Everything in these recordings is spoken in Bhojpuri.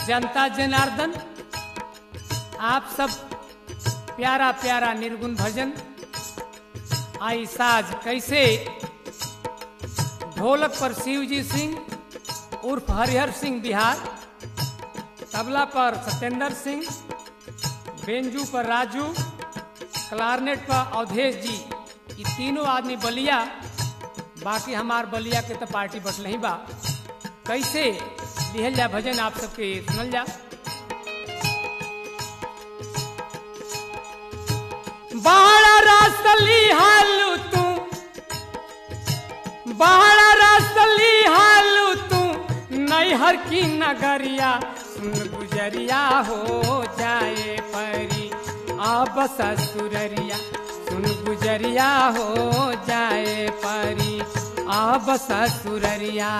जनता जनार्दन आप सब प्यारा प्यारा निर्गुण भजन आई साज कैसे ढोलक पर शिवजी सिंह उर्फ हरिहर सिंह बिहार तबला पर सत्येंद्र सिंह बेंजू पर राजू क्लारनेट पर अवधेश जी ये तीनों आदमी बलिया बाकी हमार बलिया के तो पार्टी बटल ही बा कैसे लिहल जा भजन आप सबके सुनल जा बाड़ा रास्तली हालू तू बाड़ा रास्तली हालू तू नैहर की नगरिया सुन गुजरिया हो जाए परी अब ससुररिया सुन गुजरिया हो जाए परी अब ससुररिया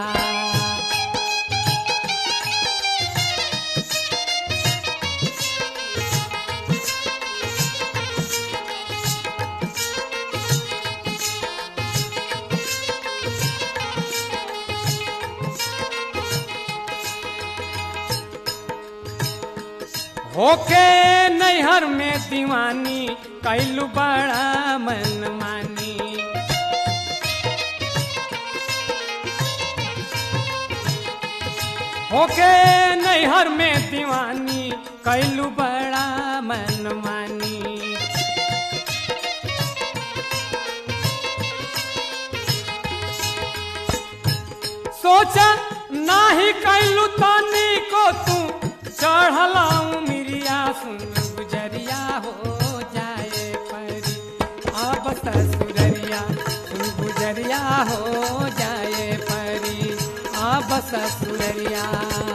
होके नैहर में दीवानी कैलू बड़ा मन मानी होके नैहर में दीवानी कैलू बड़ा मन मानी सोचा नाही कैलू तानी को तू चढ़लाऊ मिरिया सुन गुजरिया हो जाए परी अब ससुररिया सुन गुजरिया हो जाए परी अब ससुररिया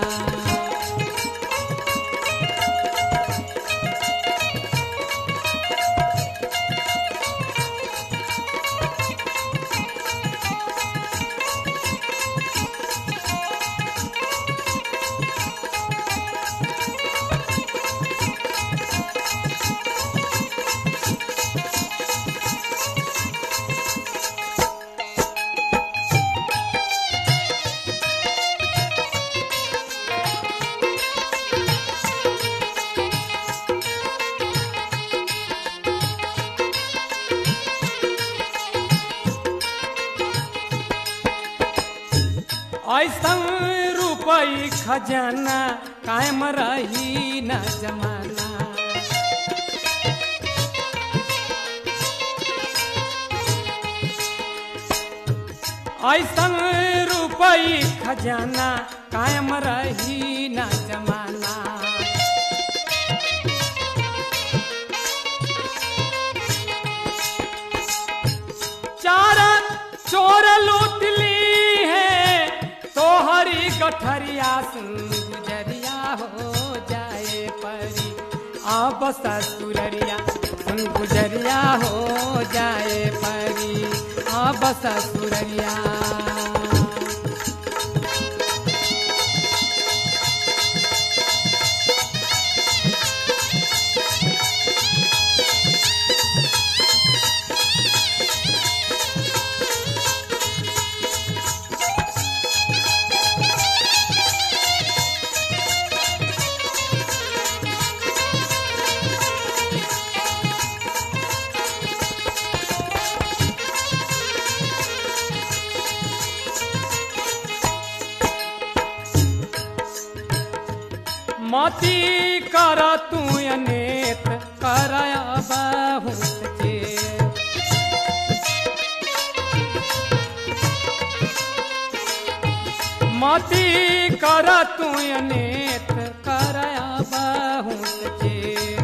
ऐसन रुपई खजाना कायम रही न जमाना ऐसन रुपई खजाना कायम रही न जमाना चार चोर लूट ली है तो हरी गठरिया सुन गुजरिया हो जाए परी अब ससुररिया सुन गुजरिया हो जाए परी अब ससुररिया मती कर तू अनेत कर बहुत के मती कर तू अनेत कर बहुत के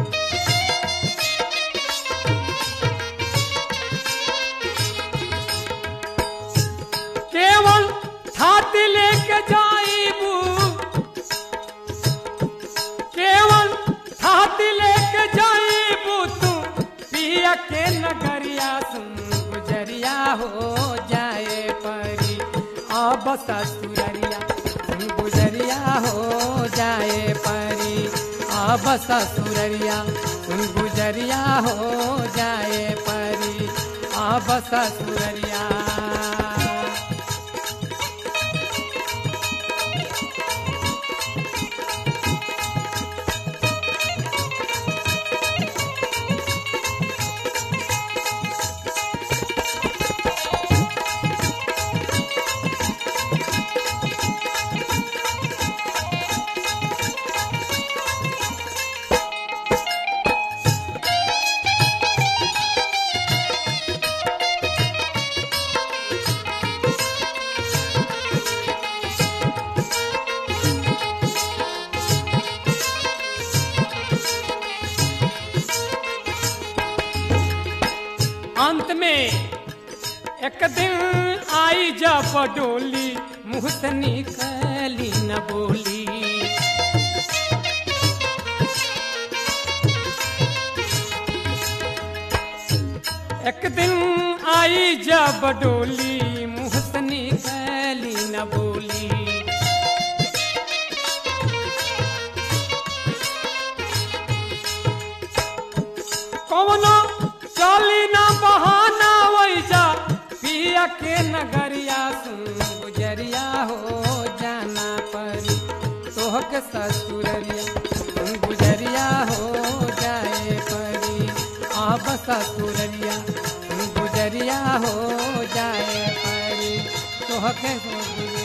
केवल छाती लेके जाइबू केवल छाती लेके जाइबू तू पिया के नगरिया सुन गुजरिया हो जाए परी अब ससुररिया सुन गुजरिया हो जाए परी अब ससुररिया सुन गुजरिया हो जाए परी अब ससुररिया अंत में एक दिन आई जब डोली मुँह से निकली न बोली एक दिन आई जब डोली मुँह से निकली न बोली कौनो चली न बहाना वैजा पिया के नगरिया सुन गुजरिया हो जाना परी तोह के ससुररिया सुन गुजरिया हो जाए परी आप ससुररिया सुन गुजरिया हो जाए परी तोह के ससुररिया